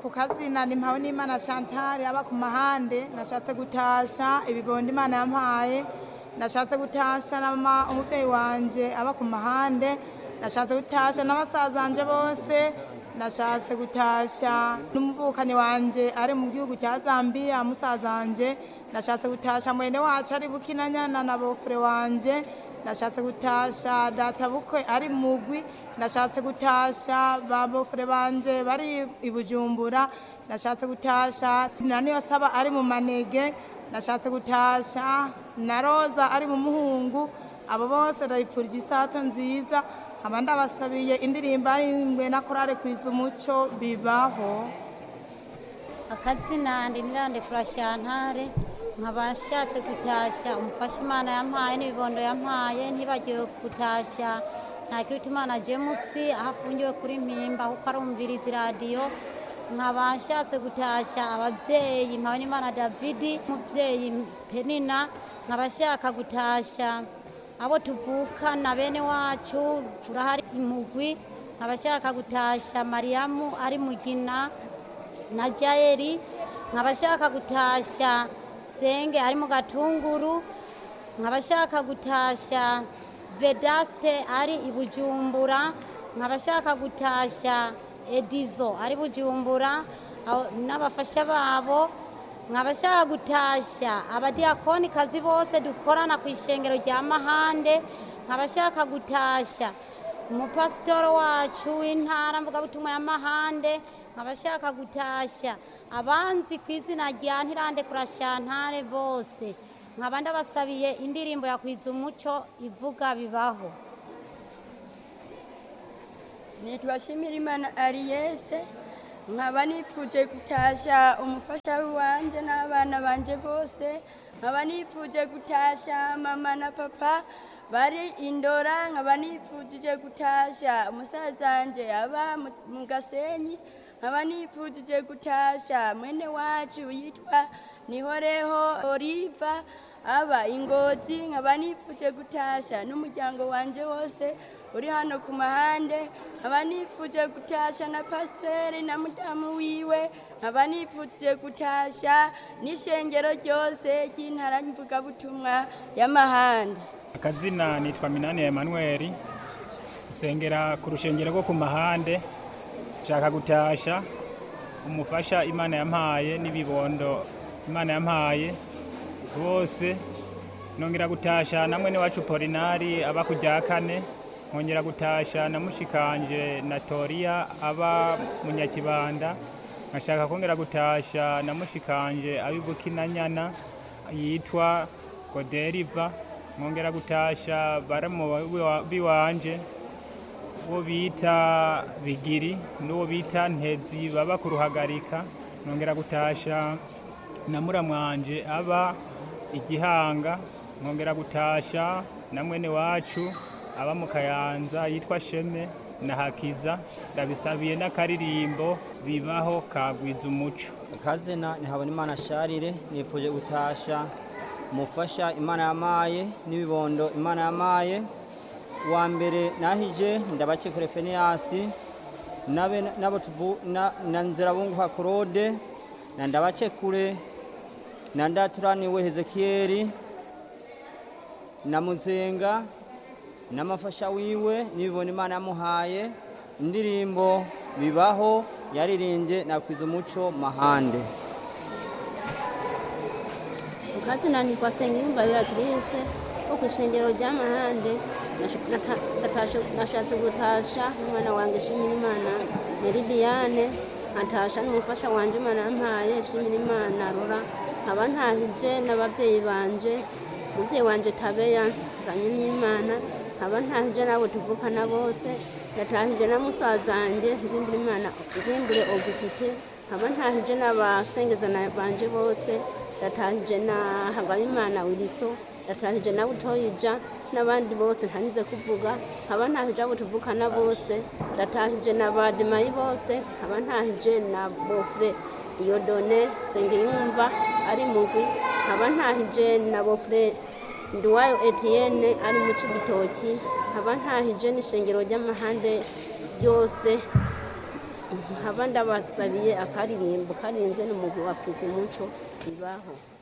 ku kazina ni mpawe n'imana chantal aba ku mahande nashatse gutasha ibibondo imana yampaye nashatse gutasha nama umubyeyi wanje aba ku mahande nashatse gutasha n'abasazanje bose nashatse gutasha n'umuvukanyi wanje ari mu gihugu cya zambia musazanje nashatse gutasha mwene wacu ari bukinanyana na bofure wanje nashatse gutasha data bukwe ari mugwi nashatse gutasha ba bofure banje bari i bujumbura nashatse gutasha na niyo saba ari mu manege nashatse gutasha na roza ari mu muhungu abo bose ndabipfurije isato nziza nkaba ndabasabiye indirimbo arimbwe na korale kwiza umuco bibaho akazina ndi nirande kurashantare nkaba nshatse gutashya umufasha imana yampaye n'ibibondo yampaye ntibagiwe gutashya ntakiruta imana jemusi aho afungiwe kuri mpimba kuko arumviriza iradiyo nkaba nshatse gutashya ababyeyi mpawe n'imana davidi umubyeyi penina nkaba nshaka gutashya abo tuvukana bene wacu turahari imugwi nkaba nshaka gutashya mariyamu ari mugina na jayeri nkaba nshaka gutashya senge ari mu gatunguru nkaba nshaka gutashya vedaste ari i bujumbura nkaba nshaka gutashya edizo ari bujumbura abo- n'abafasha babo nkaba nshaka gutashya abadiyakonikazi bose dukorana ku ishengero rya mahande nkaba nshaka gutashya umupasitoro wacu w'intara mvugabutumwa ya mahande nkaba nshaka gutashya abanzi ku izina rya ntirande kurashantare bose nkaba ndabasabiye indirimbo ya kwiza umuco ivuga bibaho nitwa Shimirimana Ariese nkaba nipfuje gutasha umufasha wanje n'abana banje bose nkaba nipfuje gutasha mama na papa bari indora nkaba nipfuje gutasha umusazanje aba mu- mu gasenyi nkaba nipfuje gutasha mwene wacu yitwa nihoreho oliva aba ingozi nkaba nipfuje gutasha n'umuryango wanje wose uri hano ku mahande nkaba nipfuje gutasha na pasiteri na mudamu wiwe nkaba nipfuje gutasha n'ishengero ryose ry'intara mvugabutumwa y'amahande akazina nitwa minani emanuweli nsengera ku rushengero rwo ku mahande nshaka gutasha umufasha imana yampaye n'ibibondo imana yampaye bose nongera gutasha na mwene wacu polinari aba ku rya kane nkongera gutasha na mushikanje na toriya aba mu nyakibanda nkashaka kongera gutasha na mushikanje abibukinanyana yitwa goderiva nkongera gutasha baramu biwanje uwo bita bigiri n'uwo bita ntezi baba ku ruhagarika nkongera gutasha na muramwanje aba igihanga nkongera gutasha na mwene wacu aba mu kayanza yitwa sheme na hakiza ndabisabiye n'akaririmbo bibaho kagwiza umuco akazina ntihabona imana sharire nipfuje gutasha umufasha imana yamaye n'ibibondo imana yamaye wa mbere nahije ndabake kure feniyasi nabe nabo tuvu na, na nzirabunguha claude na ndabace kure na ndaturaniwe hezekiyeli na muzenga n'amafasha wiwe n'ibibona imana yamuhaye indirimbo bibaho yaririmbye nakwiza umuco mahande ukazina ni kwa Sengiyumva Beatrice wo ku ishengero ry'amahande Nasha- nata- natashe- nashatse gutasha umwana wanjye shimira imana Meridiane nkatasha n'umufasha wanje imana yampaye shimira imana rora nkaba ntahije n'ababyeyi banje umubyeyi wanje tabeya nzanye n'imana nkaba ntahije n'abo tuvukana bose ndatahije na musazanjye nzimbure imana nzimbure augusite nkaba ntahije n'abasengezana banje bose ndatahije na hagabimana wiliso ndatahije na butoyija n'abandi bose ntanize kuvuga nkaba ntahije abo tuvukana bose ndatahije na bademayi bose nkaba ntahije na bofure iyodone sengiyumva ari mugwi nkaba ntahije na bofure nduwayo etienne ari mu cibitoki nkaba ntahije n'ishengero ry'amahande ryose nkaba ndabasabiye akaririmbo karinze n'umugwi wa Priti Muco ibaho